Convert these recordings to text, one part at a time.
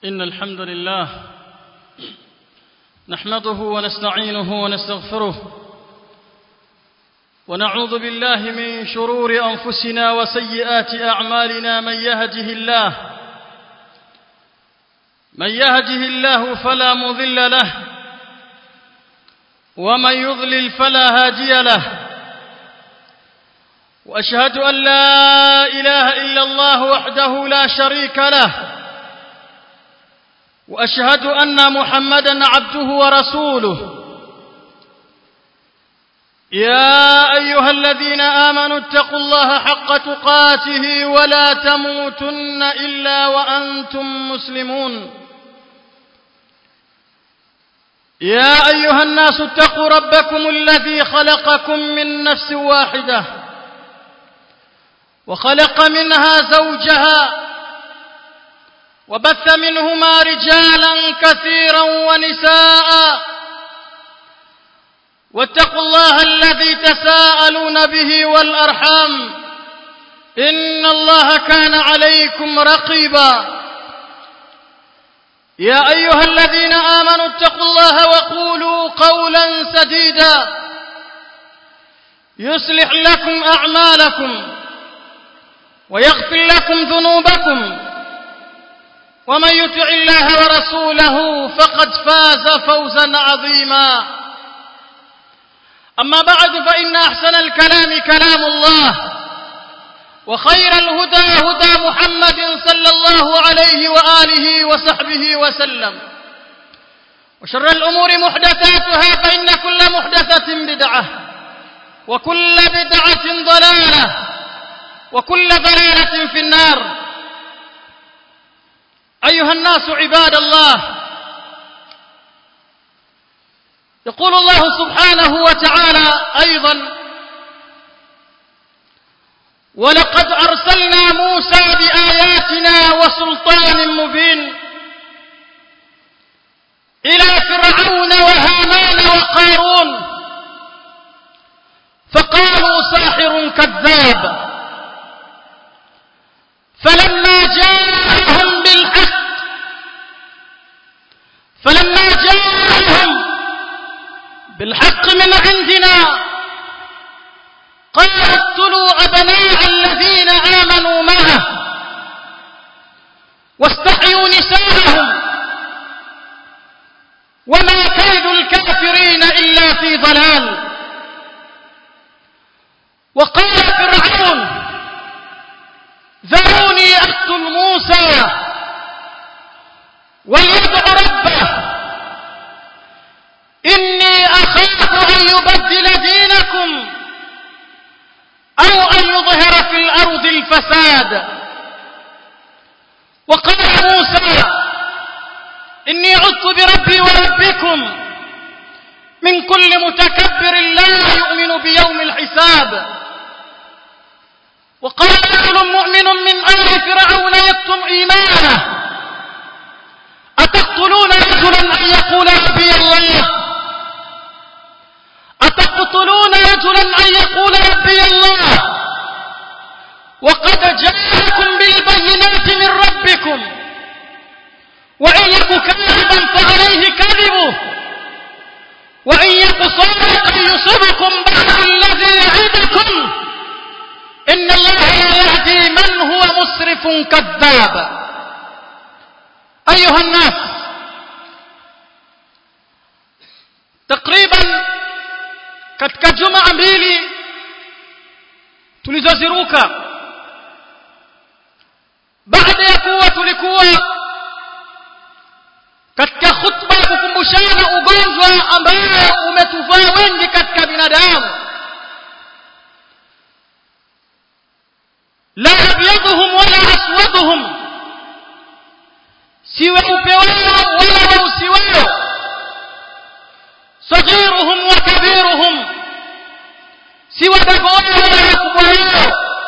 إن الحمد لله نحمده ونستعينه ونستغفره ونعوذ بالله من شرور أنفسنا وسيئات أعمالنا من يهده الله من يهده الله فلا مضل له ومن يضلل فلا هادي له واشهد ان لا اله الا الله وحده لا شريك له واشهد ان محمدا عبده ورسوله يا ايها الذين امنوا اتقوا الله حق تقاته ولا تموتن الا وانتم مسلمون يا ايها الناس اتقوا ربكم الذي خلقكم من نفس واحده وخلق منها زوجها وبث منهما رجالا كثيرا ونساء واتقوا الله الذي تساءلون به والارحام ان الله كان عليكم رقيبا يا ايها الذين امنوا اتقوا الله وقولوا قولا سديدا يصلح لكم اعمالكم ويغفر لكم ذنوبكم ومن يطع الله ورسوله فقد فاز فوزا عظيما اما بعد فان احسن الكلام كلام الله وخير الهدى هدى محمد صلى الله عليه واله وصحبه وسلم وشر الامور محدثاتها فان كل محدثه بدعه وكل بدعه ضلاله وكل ضلاله في النار ايها الناس عباد الله يقول الله سبحانه وتعالى ايضا ولقد ارسلنا موسى باياتنا وسلطان مبين الى فرعون وهامان وقارون فقالوا ساحر كذاب فلما جاءهم بالحق فلما جاءهم بالحق من عندنا قالوا اقتلوا أبناء الذين آمنوا معه واستحيوا نساءهم وما كيد الكافرين إلا في ضلال وقال فرعون ذروني أقتل موسى وليدع ربه إني أخاف أن يبدل دينكم أو أن يظهر في الأرض الفساد وقال موسى إني عدت بربي وربكم من كل متكبر لا يؤمن بيوم الحساب وقال رجل مؤمن من آل فرعون يكتم إيمانه أتقتلون رجلا أن يقول ربي الله أتقتلون رجلا أن يقول ربي الله وقد جاءكم بالبينات من ربكم وإن يك كاذبا فعليه كذبه وإن يك صادقا يصبكم بعد الذي يعدكم إن الله لا يهدي من هو مسرف كذاب أيها الناس تقريبا katika juma mbili tulizoziruka baada ya kuwa tulikuwa katika khutba ya kukumbushana ugonjwa ambao umetuvaa wengi katika binadamu la abyaduhum wala aswaduhum si weupe wao wala weusi wao صغيرهم وكبيرهم سوى دقوة ولا كبرياء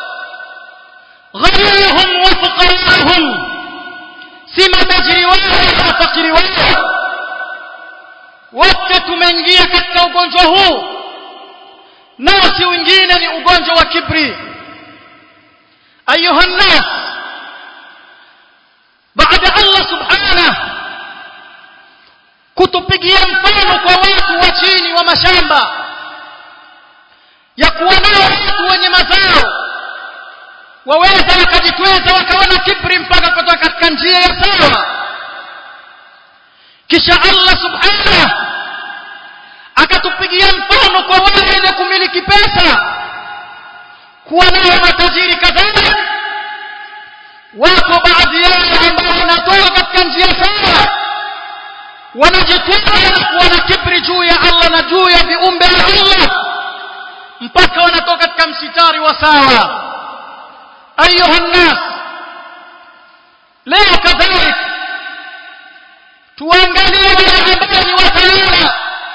غنيهم وفقراءهم سما تجري ولا فقر ولا wote tumeingia katika ugonjwa huu nao si wengine ni ugonjwa wa kibri ayuha nnas baada allah subhanah mashamba ya kuwa nao watu wenye mazao waweza wakajitweza wakawa na kibri mpaka kutoka katika njia ya sawa kisha Allah subhanahu akatupigia mfano kwa wale wenye kumiliki pesa kuwa nao matajiri kadhalika wako baadhi yao ambao wanatoka katika njia sawa wanajitwaa na kuwa na kibri juu ya Allah na juu ya viumbe vya Allah mpaka wanatoka katika msitari wa sawa ayuha nnas leo kadhalika tuangalie wale ambao ni watawala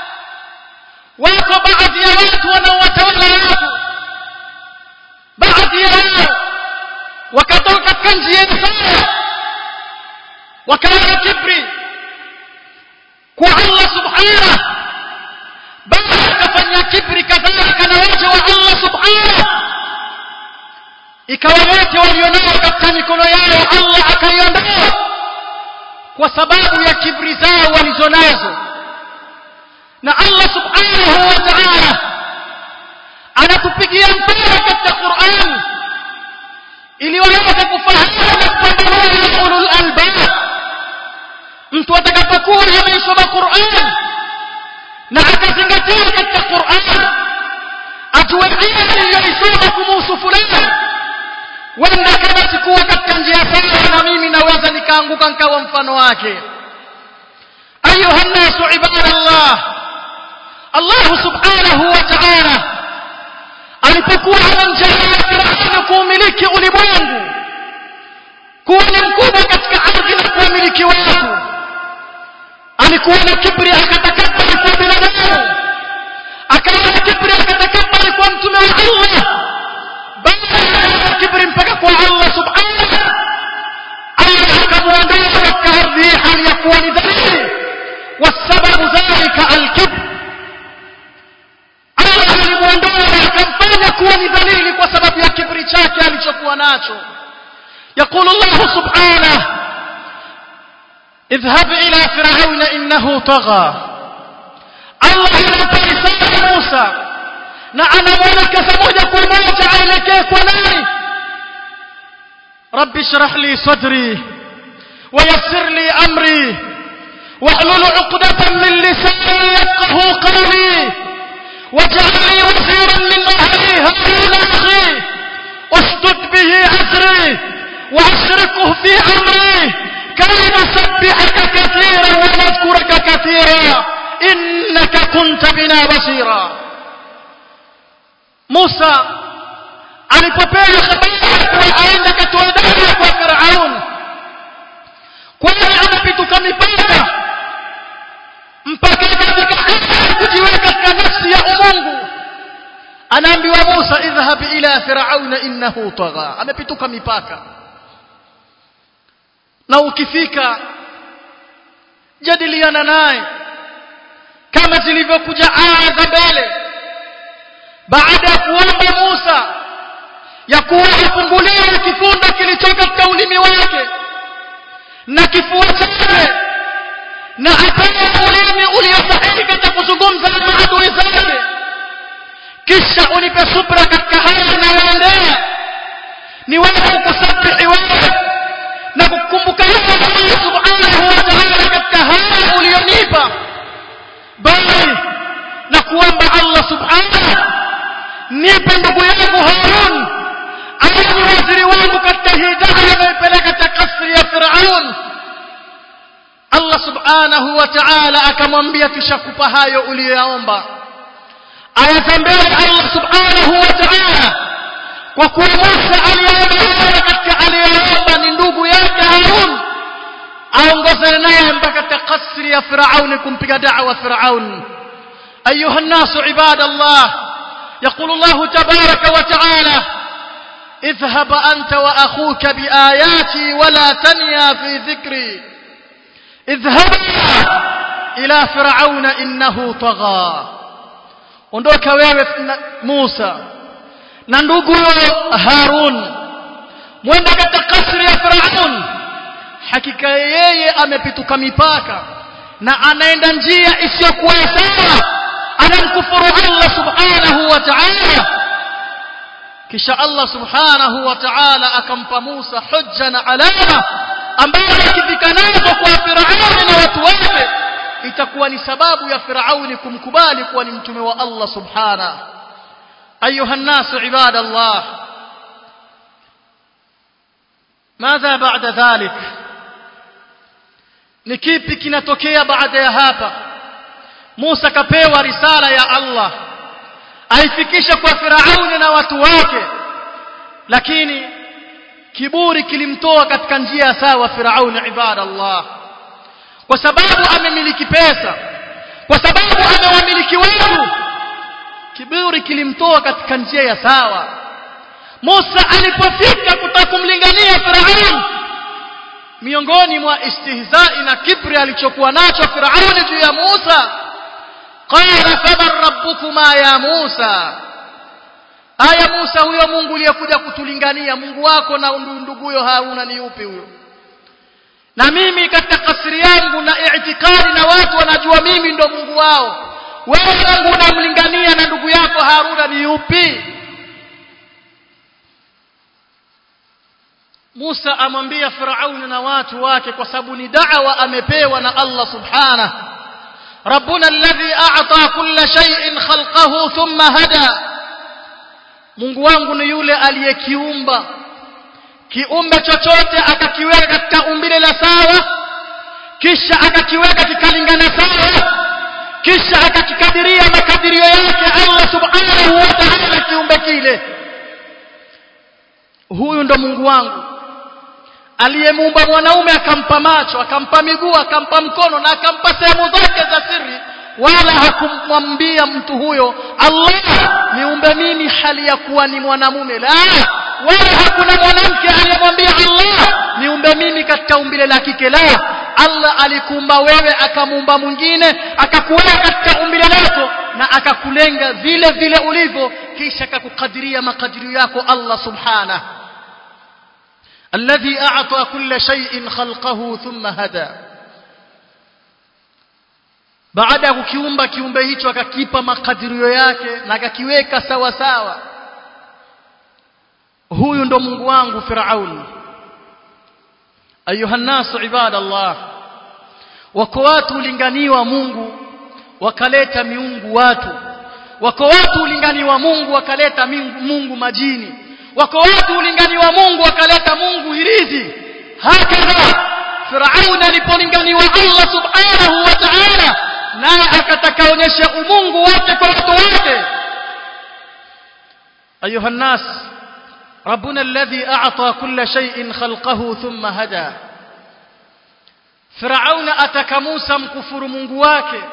wako baadhi ya watu wanaowatawala watu baadhi yao wakatoka katika njia sawa wakawa na kibri kwa Allah subhanahu bali akafanya kibri kadhalika na waja wa Allah subhanahu ikawa wote walionao katika mikono yao Allah akaiondoa kwa sababu ya kibri zao walizonazo na Allah subhanahu wa ta'ala anatupigia mfano katika Qur'an ili waweze kufahamu na kupambanua ulul albab mtu atakapokuwa ameisoma Qur'an na akazingatia katika Qur'an ajue aya iliyoisoma kumuhusu fulani wenda kama sikuwa katika njia sawa na mimi naweza nikaanguka nikawa mfano wake ayuha nnasu ibadallah Allah subhanahu wa ta'ala alipokuwa anamjalia Firauni kuumiliki ulimwengu kuwa ni mkubwa katika ardhi na kuwamiliki watu alikuwa na kibri akatakabari kwa binadamu akawa na kibri akatakabari kwa mtume wa Allah bali kibri mpaka kwa Allah subhanahu Allah akamwondoa katika ardhi hali ya kuwa ni dhalili wasababu dhalika alkibr Allah alimwondoa akamfanya kuwa ni dhalili kwa sababu ya kibri chake alichokuwa nacho يقول الله سبحانه اذهب إلى فرعون إنه طغى الله ينبغي سيد موسى نعم ولك سمودك وموت عينك وناري رب اشرح لي صدري ويسر لي أمري واحلل عقدة من لساني يفقه قولي واجعل لي وزيرا من أهلي هارون أخي اشدد به أزري واشركه في أمري كي نسبحك كثيرا ونذكرك كثيرا إنك كنت بنا بصيرا موسى alipopewa habari kuwa aende katoe dawa kwa Firaun kwani anapituka mipaka mpaka katika hali kujiweka katika nafsi ya umungu anaambiwa Musa idhhab ila firauna innahu tagha amepituka mipaka na ukifika jadiliana naye kama zilivyokuja aya za mbele baada ya kuomba Musa ya kuwa afunguliwe kifundo kilichoka katika ulimi wake na kifua chake na apewe ulimi uliosahihi katika kuzungumza na maadui zake kisha unipe subra katika haya yanayoendea niweze kukusabihi wewe na kukumbuka Allah subhanahu wa ta'ala katika haya ulionipa bali na kuomba Allah subhanahu nipe ndugu yangu Harun awe ni waziri wangu katika hii dawa anayoipeleka katika kasri ya Firaun Allah subhanahu wa ta'ala akamwambia tushakupa hayo uliyoyaomba ayatembea Allah subhanahu wa ta'ala kwa kuwa Musa aliyeomba katika aliyeomba ni ndugu yake Harun aongozane naye mpaka katika kasri ya Firaun kumpiga da'wa Firaun أيها الناس عباد الله يقول الله تبارك وتعالى اذهب أنت وأخوك بآياتي ولا تنيا في ذكري اذهب إلى فرعون إنه طغى ondoka wewe Musa na ndugu Harun mwenda katika kasri ya Firaun hakika yeye amepituka mipaka na anaenda njia isiyokuwa sawa anamkufuru Allah subhanahu wa ta'ala kisha Allah subhanahu wa ta'ala akampa Musa hujja na alama ambazo akifika nazo kwa Firauni na watu wake itakuwa ni sababu ya Firauni kumkubali kuwa ni mtume wa Allah subhanahu ayuha nasu ibadallah ماذا بعد ذلك ni kipi kinatokea baada ya hapa Musa kapewa risala ya Allah aifikisha kwa Firauni na watu wake lakini kiburi kilimtoa katika njia sawa Firauni ibadallah kwa sababu amemiliki pesa kwa sababu amewamiliki watu kiburi kilimtoa katika njia ya sawa Musa alipofika kutaka kumlingania Firauni miongoni mwa istihzai na kibri alichokuwa nacho Firauni juu ya Musa qala faman rabbukuma ya Musa aya Musa huyo Mungu aliyekuja kutulingania Mungu wako na nduguyo Haruna ni yupi huyo na mimi katika kasri yangu na i'tikadi na watu wanajua mimi ndo Mungu wao wewe Mungu unamlingania na ndugu yako Haruna ni yupi Musa amwambia Firauni na watu wake kwa sababu ni da'wa amepewa na Allah subhanahu ربنا الذي أعطى كل شيء خلقه ثم هدى Mungu wangu ni yule aliyekiumba kiumbe chochote akakiweka katika umbile la sawa kisha akakiweka kikalingana sawa kisha akakikadiria makadirio yake Allah subhanahu wa ta'ala kiumbe kile huyu ndo Mungu wangu aliyemuumba mwanaume akampa macho akampa miguu akampa mkono na akampa sehemu zake za siri wala hakumwambia mtu huyo Allah niumbe mimi hali ya kuwa ni mwanamume la wala hakuna mwanamke aliyemwambia Allah niumbe mimi katika umbile la kike la Allah alikuumba wewe akamuumba mwingine akakuweka katika umbile lako na akakulenga vile vile ulivyo kisha akakukadiria makadirio yako Allah subhanahu الذي أعطى كل شيء خلقه ثم هدى baada ya kukiumba kiumbe hicho akakipa makadirio yake na akakiweka sawa sawa huyu ndo Mungu wangu Firauni ayuha nasu ibadallah wako watu ulinganiwa Mungu wakaleta miungu watu wako watu ulinganiwa Mungu wakaleta Mungu majini wako watu ulinganiwa Mungu wakaleta Mungu hirizi hakadha Firauni alipolinganiwa Allah subhanahu wa ta'ala naye akataka onyesha umungu wake kwa watu wake ayuha nas ربنا الذي أعطى كل شيء خلقه ثم هدى فرعون أتك موسى مكفر mungu wake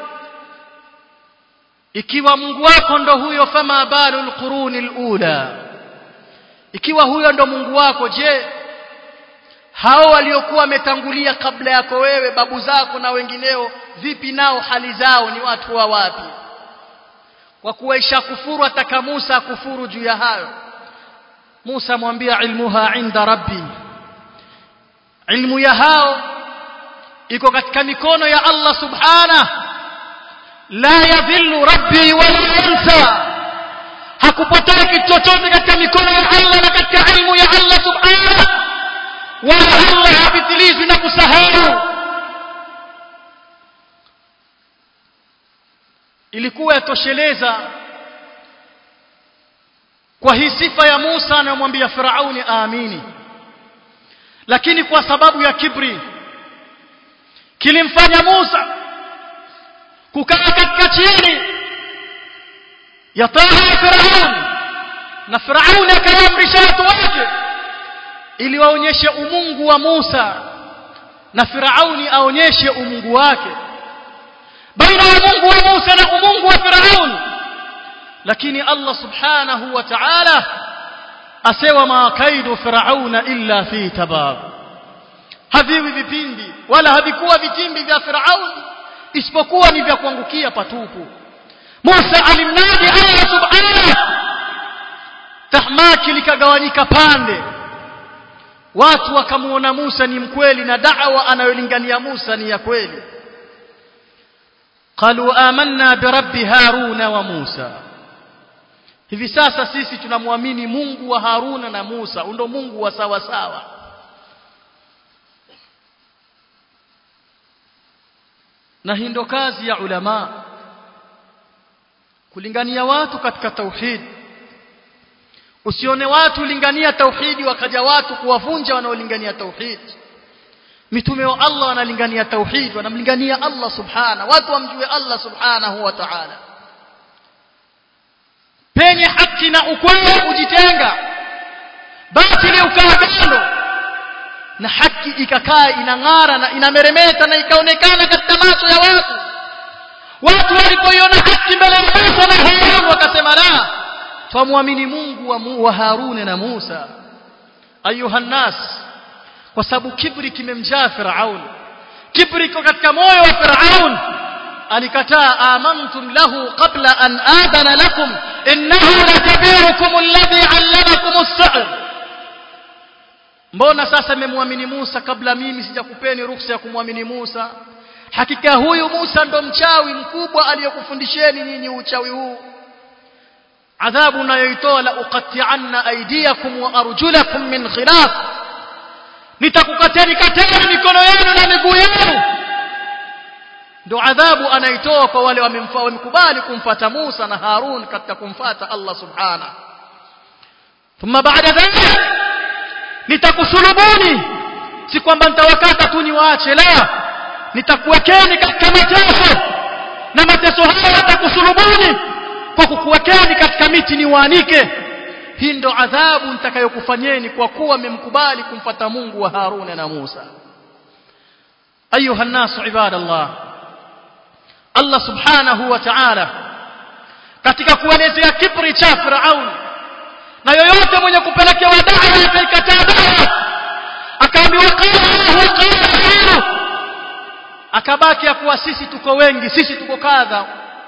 ikiwa mungu wako ndo huyo fama balu alquruni alula ikiwa huyo ndo Mungu wako je hao waliokuwa wametangulia kabla yako wewe babu zako na wengineo vipi nao hali zao ni watu wa wapi kwa kuwa ishakufuru ataka Musa kufuru juu ya hayo Musa mwambia ilmuha inda rabbi ilmu ya hao iko katika mikono ya Allah subhanahu la yadhillu rabbi wala yansa hakupotea kitu chochote katika mikono ya Allah na katika ilmu ya Allah subhanahu wala Allah hapitilizwi na kusahau ilikuwa yatosheleza kwa hii sifa ya Musa anayomwambia Firauni aamini lakini kwa sababu ya kibri kilimfanya Musa kukaa katika chini ya taa ya Firauni na Firauni akaamrisha watu wake ili waonyeshe umungu wa Musa na Firauni aonyeshe umungu wake baina ya Mungu wa Musa na umungu wa Firauni lakini Allah subhanahu wa ta'ala asewa ma kaidu firauna illa fi tabab haviwi vipindi wala havikuwa vitimbi vya Firauni isipokuwa ni vya kuangukia patupu Musa alimnadi Allah subhanahu tahmaki likagawanyika pande watu wakamuona Musa ni mkweli na da'wa anayolingania Musa ni ya kweli قالوا آمنا برب هارون وموسى hivi sasa sisi tunamwamini Mungu wa Haruna na Musa ndo Mungu wa sawa sawa na hii ndo kazi ya ulama kulingania watu katika tauhid usione watu lingania tauhidi wakaja watu kuwavunja wanaolingania tauhid mitume wa Allah wanalingania tauhid wanamlingania Allah subhana watu wamjue Allah subhanahu wa ta'ala penye haki na ukweli kujitenga batili ukaa kando na haki ikakaa inang'ara na inameremeta na ikaonekana katika macho ya watu watu walipoiona haki mbele ya Musa na Harun wakasema la twamwamini Mungu wa, wa Harun na Musa ayuha nas kwa sababu kibri kimemjaa Firaun kibri kwa katika moyo wa Firaun alikataa amantum lahu qabla an adana lakum innahu lakabirukum alladhi 'allamakum as-sihr mbona sasa mmemwamini Musa kabla mimi sijakupeni ruhusa ya kumwamini Musa hakika huyu Musa ndo mchawi mkubwa aliyokufundisheni nyinyi uchawi huu adhabu nayoitoa la uqatti'anna aydiyakum wa arjulakum min khilaf nitakukateni kateni mikono yenu na miguu yenu ndo adhabu anaitoa kwa wale wamemkubali kumfata Musa na Harun katika kumfata Allah subhana thumma baada dhalika nitakusulubuni si kwamba nitawakata tu niwaache la nitakuwekeni katika mateso na mateso haya yatakusulubuni kwa kukuwekeni katika miti niwaanike hii ndo adhabu nitakayokufanyeni kwa kuwa mmemkubali kumfata Mungu wa Haruna na Musa ayuha nasu ibadallah Allah subhanahu wa ta'ala katika kuelezea kibri cha Firaun na yoyote mwenye kupelekewa dawa ataikataa dawa akaambiwa qala qala akabaki ya kuwa sisi tuko wengi sisi tuko kadha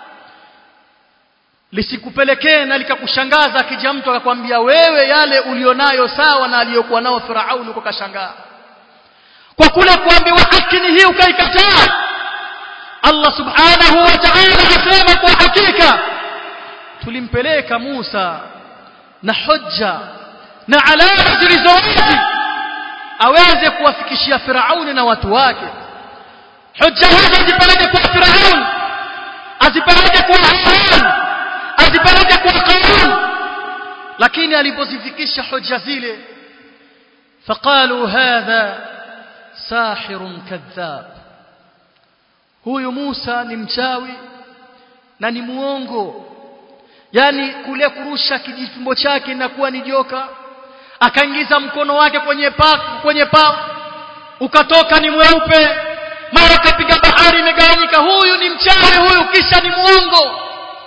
lisikupelekee na likakushangaza akija mtu akakwambia wewe yale ulionayo sawa na aliyokuwa nao Firaun uko kashangaa kwa kule kuambiwa haki ni hii ukaikataa Allah subhanahu wa ta'ala asema kwa hakika tulimpeleka Musa na hujja na alama zilizowazi aweze kuwafikishia Firauni na watu wake hujja hizo azipeleke kwa Firaun azipeleke kwa Haman azipeleke kwa Qarun lakini alipozifikisha hujja zile faqalu hadha sahirun kadhab huyu Musa ni mchawi na ni muongo yani kule kurusha kijifumbo chake na kuwa ni joka akaingiza mkono wake kwenye pa kwenye pa ukatoka ni mweupe mara kapiga bahari imegawanyika huyu ni mchawi huyu kisha ni muongo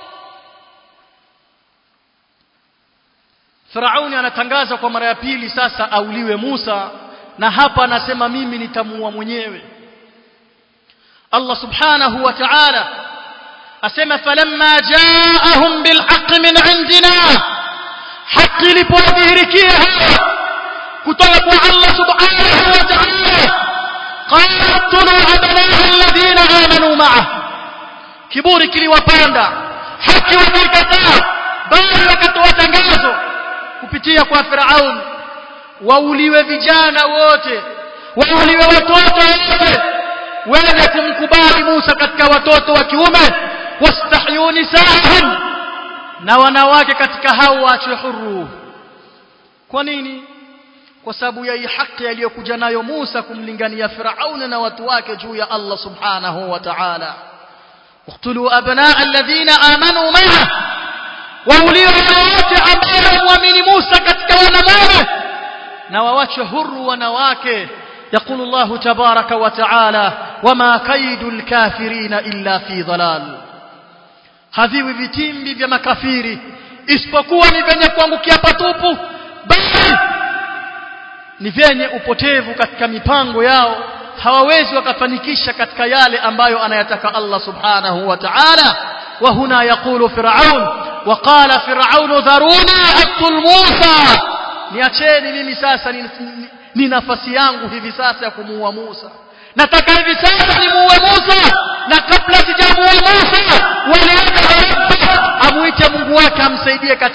Firauni anatangaza kwa mara ya pili sasa auliwe Musa na hapa anasema mimi nitamuua mwenyewe Allah subhanahu wa ta'ala asema falamma ja'ahum bilhaq min indina haki ilipodhihirikia kutoka kwa Allah subhanahu wa ta'ala qatulu abnaa alladhina amanu ma'ah kiburi kiliwapanda haki wakikataa bali wakatoa tangazo kupitia kwa Firaun wauliwe vijana wote wauliwe watoto wote wenye kumkubali Musa katika watoto wa kiume wastahyu nisaahum na wanawake katika hao waachwe huru kwa nini kwa sababu ya hii haki aliyokuja nayo Musa kumlingania Firaun na watu wake juu ya Allah subhanahu wa ta'ala اقتلوا أبناء الذين آمنوا معه wauliwe wote ambao wamwamini Musa katika wanaume na wawache huru wanawake يقول الله تبارك وتعالى وما كيد الكافرين إلا في ضلال haviwi vitimbi vya makafiri isipokuwa ni vyenye kuangukia patupu bali ni vyenye upotevu katika mipango yao hawawezi wakafanikisha katika yale ambayo anayataka Allah subhanahu wa ta'ala wa huna yaqulu fir'aun wa qala fir'aun dharuni aqtul Musa niacheni mimi sasa ni, ni, ni nafasi yangu hivi sasa ya kumuua Musa nataka hivi sasa nimuue Musa na kabla sijamuua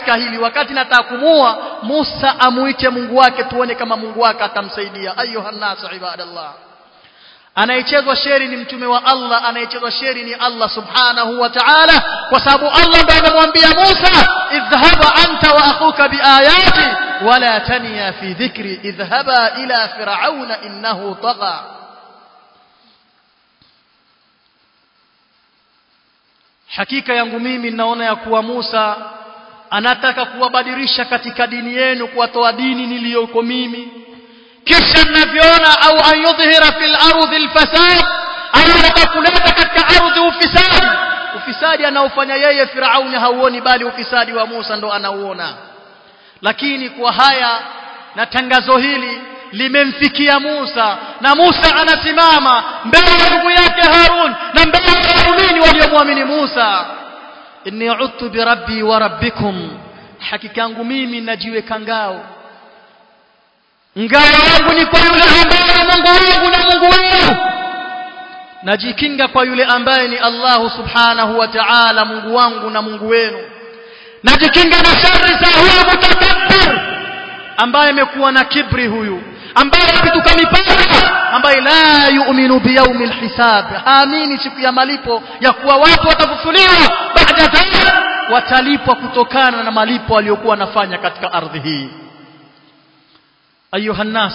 katika hili wakati nataka kumua Musa amuite Mungu wake tuone kama Mungu wake atamsaidia ayuha nas ibadallah anayechezwa sheri ni mtume wa Allah anayechezwa sheri ni Allah subhanahu wa ta'ala kwa sababu Allah ndiye anamwambia Musa idhhaba anta wa akhuka biayati wala taniya fi dhikri idhhaba ila fir'auna innahu tagha hakika yangu mimi naona ya kuwa Musa anataka kuwabadilisha katika dini yenu kuwatoa dini niliyoko mimi kisha ninavyoona au ayudhhira fil ardhi alfasad anataka kuleta katika ardhi ufisadi ufisadi anaofanya yeye Firauni hauoni bali ufisadi wa Musa ndo anauona lakini kwa haya na tangazo hili limemfikia Musa na Musa anasimama mbele ya ndugu yake Harun na mbele ya waumini waliomwamini Musa inni udtu bi rabbi wa rabbikum hakika yangu mimi najiweka ngao ngao yangu ni kwa yule ambaye Mungu wangu na Mungu wenu najikinga kwa yule ambaye ni Allah subhanahu wa ta'ala Mungu wangu na Mungu wenu najikinga na shari za huyo mutakabbir ambaye amekuwa na kibri huyu ambaye apituka mipaka ambaye la yu'minu biyaumi alhisab haamini siku ya malipo ya kuwa watu watafufuliwa baada dhalik watalipwa kutokana na malipo aliyokuwa anafanya katika ardhi hii ayuha nas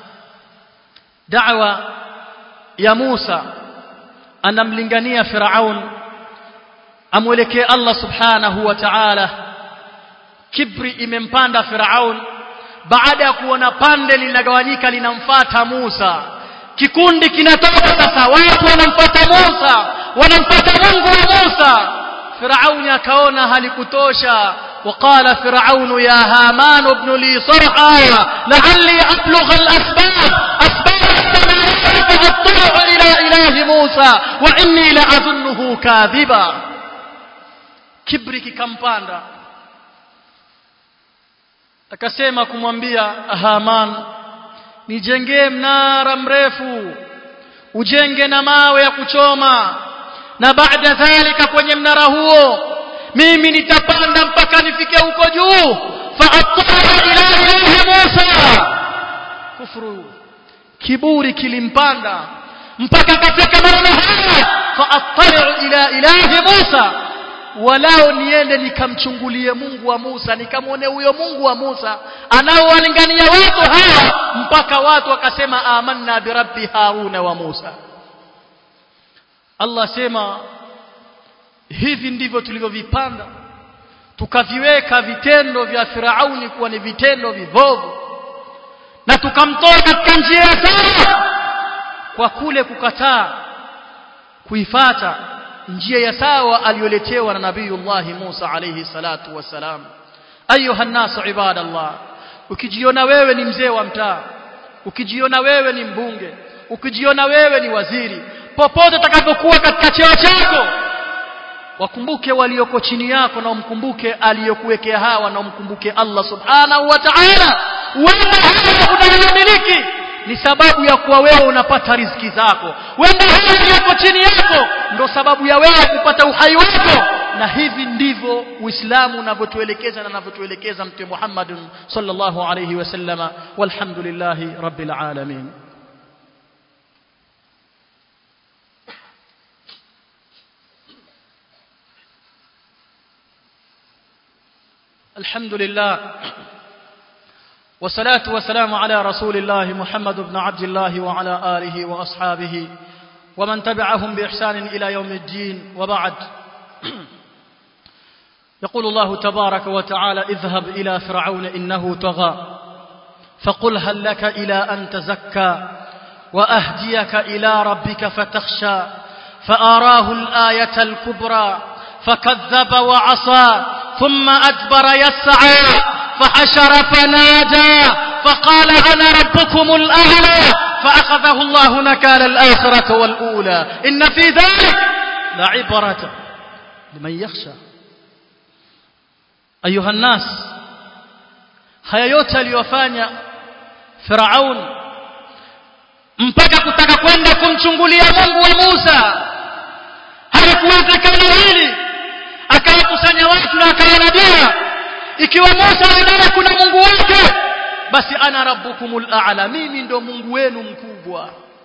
da'wa ya Musa anamlingania Firaun amwelekee Allah subhanahu wa ta'ala kibri imempanda Firaun baada ya kuona pande linagawanyika linamfata Musa kikundi kinatoka sasa watu wanamfata Musa wanamfata Mungu wa Musa Firauni akaona halikutosha وقال فرعون يا هامان ابن لي صرحا لعلي أبلغ الأسباب أسباب السماوات فأطلع إلى إله موسى وإني لأظنه كاذبا كبرك كمباندا akasema kumwambia Haman nijengee mnara mrefu ujenge na mawe ya kuchoma na baada dhalika kwenye mnara huo mimi nitapanda mpaka nifike huko juu fa attara ila ilahi Musa kufuru kiburi kilimpanda mpaka katika maneno haya fa attara ila ilahi Musa walao niende nikamchungulie Mungu wa Musa nikamwone huyo Mungu wa Musa anaowalingania watu hawa mpaka watu wakasema amanna birabbi Haruna wa Musa Allah sema hivi ndivyo tulivyovipanda tukaviweka vitendo vya Firauni kuwa ni vitendo vivovu na tukamtoa katika njia sawa kwa kule kukataa kuifata njia ya sawa aliyoletewa na nabiyullah Musa alayhi salatu wassalam ayuha nasu ibadallah ukijiona wewe ni mzee wa mtaa ukijiona wewe ni mbunge ukijiona wewe ni waziri popote utakapokuwa katika cheo chako wakumbuke walioko chini yako na umkumbuke aliyokuwekea hawa na umkumbuke Allah subhanahu wa ta'ala wema hawa unayomiliki ni sababu ya kuwa wewe unapata riziki zako wema hawa aliyoko chini yako ndo sababu ya wewe kupata uhai wako na hivi ndivyo Uislamu unavyotuelekeza na unavyotuelekeza Mtume Muhammad sallallahu alayhi wasallama walhamdulillahi rabbil alamin الحمد لله والصلاة والسلام على رسول الله محمد بن عبد الله وعلى آله وأصحابه ومن تبعهم بإحسان إلى يوم الدين وبعد يقول الله تبارك وتعالى اذهب إلى فرعون إنه طغى فقل هل لك إلى أن تزكى وأهديك إلى ربك فتخشى فآراه الآية الكبرى فكذب وعصى ثم أدبر يسعى فحشر فنادى فقال أنا ربكم الأعلى فأخذه الله نكال الآخرة والأولى إن في ذلك لعبرة لمن يخشى أيها الناس haya yote aliyofanya Firaun mpaka kutaka kwenda kumchungulia Mungu wa Musa halikuwezekana hili akawakusanya watu na akawaambia ikiwa Musa anadai kuna Mungu wake basi ana rabbukumul a'la mimi ndo Mungu wenu mkubwa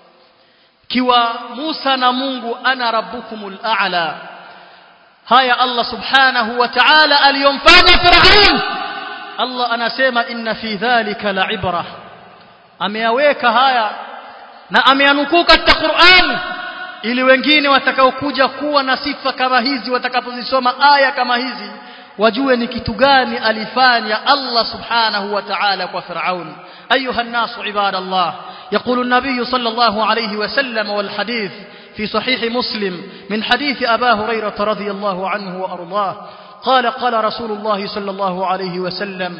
kiwa Musa na Mungu ana rabbukumul a'la haya Allah subhanahu wa ta'ala aliyomfanya Firaun Allah anasema inna fi dhalika la'ibra ameyaweka haya na ameanukuu katika Qur'an ili wengine watakaokuja kuwa na sifa kama hizi watakapozisoma aya kama hizi wajue ni kitu gani alifanya Allah subhanahu wa ta'ala kwa Firaun ayuha الناس عباد الله يقول النبي صلى الله عليه وسلم والحديث في صحيح مسلم من حديث أبا هريرة رضي الله عنه وأرضاه قال قال رسول الله صلى الله عليه وسلم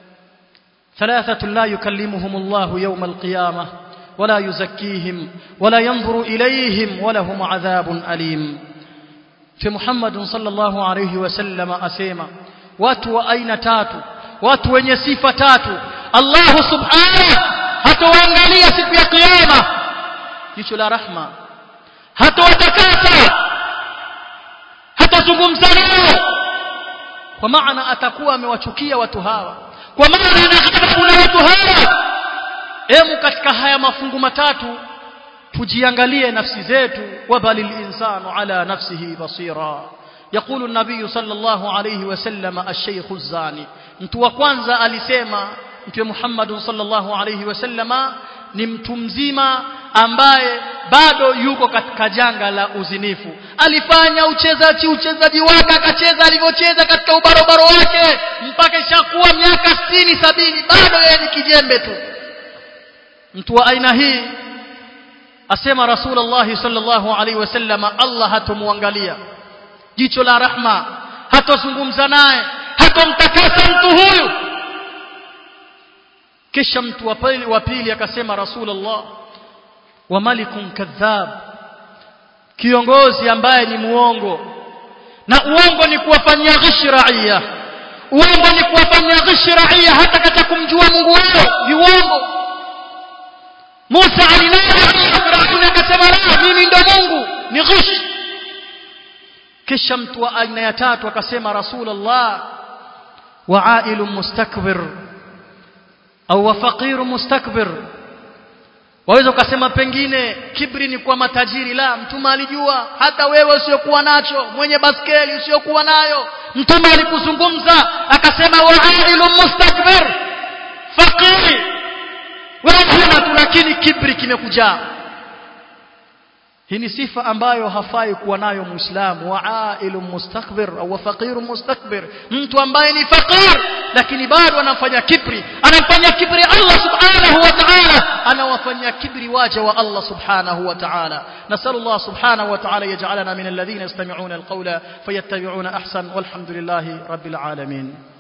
ثلاثة لا يكلمهم الله يوم القيامة ولا يزكيهم ولا ينظر إليهم ولهم عذاب أليم في محمد صلى الله عليه وسلم أسيما watu aina tatu watu wenye sifa tatu Allah subhanahu hatawaangalia siku ya kiyama jicho la rahma hatawatakasa hatazungumza nao kwa maana atakuwa amewachukia watu hawa kwa maana anaghadhabu na watu hawa emu katika haya mafungu matatu tujiangalie nafsi zetu wabalil insanu ala nafsihi basira يقول النبي صلى الله عليه وسلم الشيخ الزاني mtu wa kwanza alisema mtume Muhammad sallallahu alayhi wasallama ni mtu mzima ambaye bado yuko katika janga la uzinifu alifanya uchezaji uchezaji wake akacheza alivyocheza katika ubarobaro wake mpaka ishakuwa miaka 60 sabini bado yeye ni kijembe tu mtu wa aina hii asema rasulullah sallallahu alaihi wasallam Allah hatomwangalia jicho la rahma hatozungumza naye hatomtakasa mtu huyu kisha mtu wa pili wa pili akasema rasulullah wa malikun kadhab kiongozi ambaye ni muongo na uongo ni kuwafanyia ghishi raia uongo ni kuwafanyia ghishi raia hata katika kumjua Mungu wao ni uongo Musa alinena Firauni akasema la mimi ndo Mungu ni ghishi kisha mtu wa aina ya tatu akasema rasulullah wa ailun mustakbir au wa faqir mustakbir waweza ukasema pengine kibri ni kwa matajiri la mtume alijua hata wewe usiyokuwa nacho mwenye baskeli usiyokuwa nayo mtume alikuzungumza akasema wa ailun mustakbir faqir wewe tu lakini kibri kimekujaa hii ni sifa ambayo hafai kuwa nayo muislamu wa ailun mustakbir au faqirun mustakbir mtu ambaye ni faqir lakini bado anafanya kibri anamfanya kibri Allah subhanahu wa ta'ala anawafanyia kibri waja wa Allah subhanahu wa ta'ala nasallallahu subhanahu wa ta'ala yaj'alana min alladhina yastami'una alqawla fayattabi'una ahsan walhamdulillahi rabbil alamin